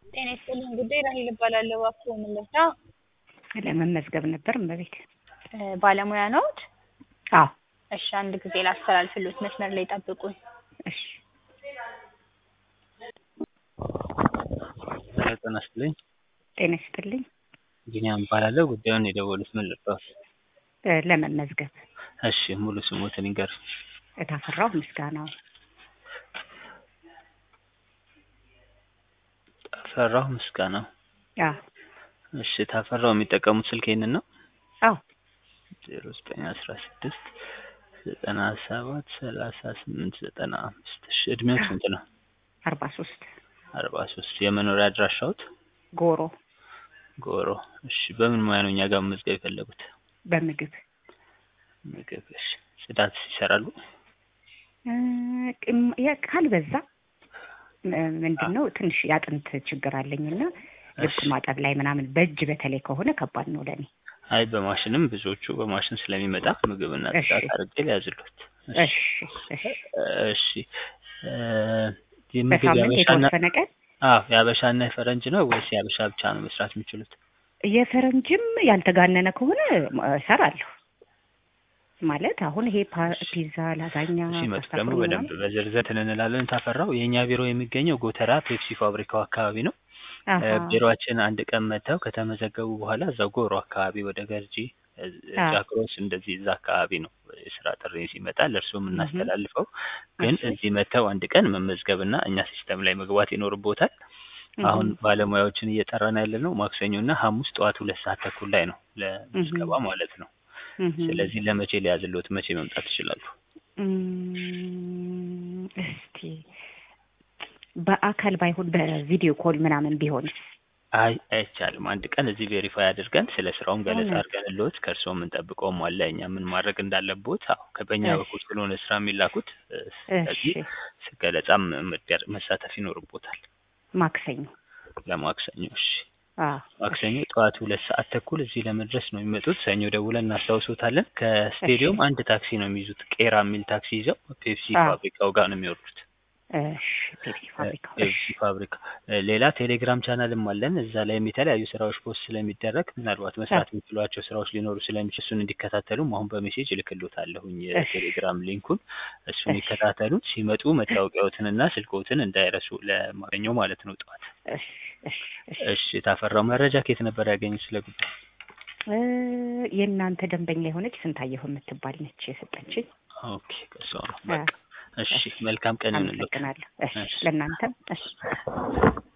ጤና ይስጥልኝ ጉዳይ ራሔል እባላለሁ። እባክዎ ምን ልርዳ? ለመመዝገብ ነበር እመቤት። ባለሙያ ነዎት? አዎ እሺ አንድ ጊዜ ላስተላልፍልዎት፣ መስመር ላይ ይጠብቁኝ። እሺ ጤና ይስጥልኝ። ጤና ይስጥልኝ። ቢኒያም እባላለሁ። ጉዳዩን የደወሉት ምን ልርዳዎት? እ ለመመዝገብ እሺ ሙሉ ስሞትን ይንገሩኝ? እታፈራሁ ምስጋናው። ታፈራሁ ምስጋናው። አዎ እሺ ታፈራው የሚጠቀሙት ስልክ ይሄንን ነው? አዎ ዜሮ ዘጠኝ አስራ ስድስት ዘጠና ሰባት ሰላሳ ስምንት ዘጠና አምስት እሺ እድሜው ስንት ነው? አርባ ሶስት አርባ ሶስት የመኖሪያ አድራሻዎት? ጎሮ ጎሮ እሺ በምን ሙያ ነው እኛ ጋር መመዝገብ የፈለጉት? በምግብ ምግብ እሺ ጽዳት ይሰራሉ? እ ቅም- ያ- ካልበዛ ም- ምንድን ነው ትንሽ የአጥንት ችግር አለኝና ልብስ እሺ ማጠብ ላይ ምናምን በእጅ በተለይ ከሆነ ከባድ ነው ለኔ። አይ በማሽንም ብዙዎቹ በማሽን ስለሚመጣ ምግብና እሺ ጽዳት አድርጌ ሊያዝሉት። እሺ እሺ እሺ እሺ እ የምግብ በሳምንት የሀበሻና የተወሰነ ቀን አዎ የሀበሻና የፈረንጅ ነው ወይስ የሀበሻ ብቻ ነው መስራት የሚችሉት? የፈረንጅም ያልተጋነነ ከሆነ እሰራለሁ። ማለት አሁን ይሄ ፓ- ፒዛ፣ ላዛኛ፣ ሲመጡ ፓስታ ደግሞ ፍሩት በደንብ ምናምን በዝርዝር እንላለን። ታፈራው የእኛ ቢሮ የሚገኘው ጎተራ ፔፕሲ ፋብሪካው አካባቢ ነው። እ አሀ ቢሮአችን አንድ ቀን መጥተው ከተመዘገቡ በኋላ እዛው ጎሮ አካባቢ ወደ ገርጂ እ አ ጃክሮስ እንደዚህ እዛ አካባቢ ነው የስራ ጥሪ ሲመጣ ለእርስዎ እህ የምናስተላልፈው። ግን እሺ እዚህ መጥተው አንድ ቀን መመዝገብና እኛ ሲስተም ላይ መግባት ይኖርቦታል። አሁን እህ ባለሙያዎችን እየጠራን ያለነው ማክሰኞ እና ሐሙስ ጠዋት ሁለት ሰዓት ተኩል ላይ ነው እህ ለምዝገባ ማለት ነው። እህ ስለዚህ ለመቼ ሊያዝልዎት መቼ መምጣት ይችላሉ? እም፣ እስቲ በአካል ባይሆን በቪዲዮ ኮል ምናምን ቢሆን አይ አይቻልም። አንድ ቀን እዚህ ቬሪፋይ አድርገን ስለ ስራውም ገለጻ እውነት አድርገንልዎት ከእርስዎ የምንጠብቀውም አለ እኛ ምን ማድረግ እንዳለብዎት። አዎ ከበኛ እሺ በኩል ስለሆነ ስራ የሚላኩት እ ስለዚህ እሺ ገለጻም መደር መሳተፍ ይኖርቦታል። ማክሰኞ ለማክሰኞ እሺ አዎ እሺ ማክሰኞ ጠዋት ሁለት ሰዓት ተኩል እዚህ ለመድረስ ነው የሚመጡት። ሰኞ ደውለን እናስታውሶታለን። እሺ ከስቴዲየም አንድ ታክሲ ነው የሚይዙት። ቄራ የሚል ታክሲ ይዘው ፔፕሲ አዎ ፋብሪካው ጋር ነው የሚወርዱት። እሺ ፔፕሲ እ ፋብሪካው እሺ ፔፕሲ ፋብሪካ እ ሌላ ቴሌግራም ቻናልም አለን። እዛ ላይም የተለያዩ ስራዎች ፖስት ስለሚደረግ ምናልባት አ መስራት የሚችሏቸው ስራዎች ሊኖሩ ስለሚችል እሱን እንዲከታተሉም አሁን በሜሴጅ እልክልዎታለሁኝ እሺ የቴሌግራም ሊንኩን እሱን እሺ ይከታተሉት። ሲመጡ መታወቂያዎትንና ስልክዎትን እንዳይረሱ ለማገኘው ማለት ነው ጠዋት። እሺ እሺ እሺ እሺ የታፈራው መረጃ ከየት ነበር ያገኙት ስለ ጉዳዩ? እ የእናንተ ደንበኛ የሆነች ስንታየሁ የምትባል ነች የሰጠችኝ። ኦኬ ከሷ ነው አ በቃ። እሺ እሺ መልካም ቀን ይሁንልዎት። አመሰግናለሁ። እሺ እሺ ለእናንተም እሺ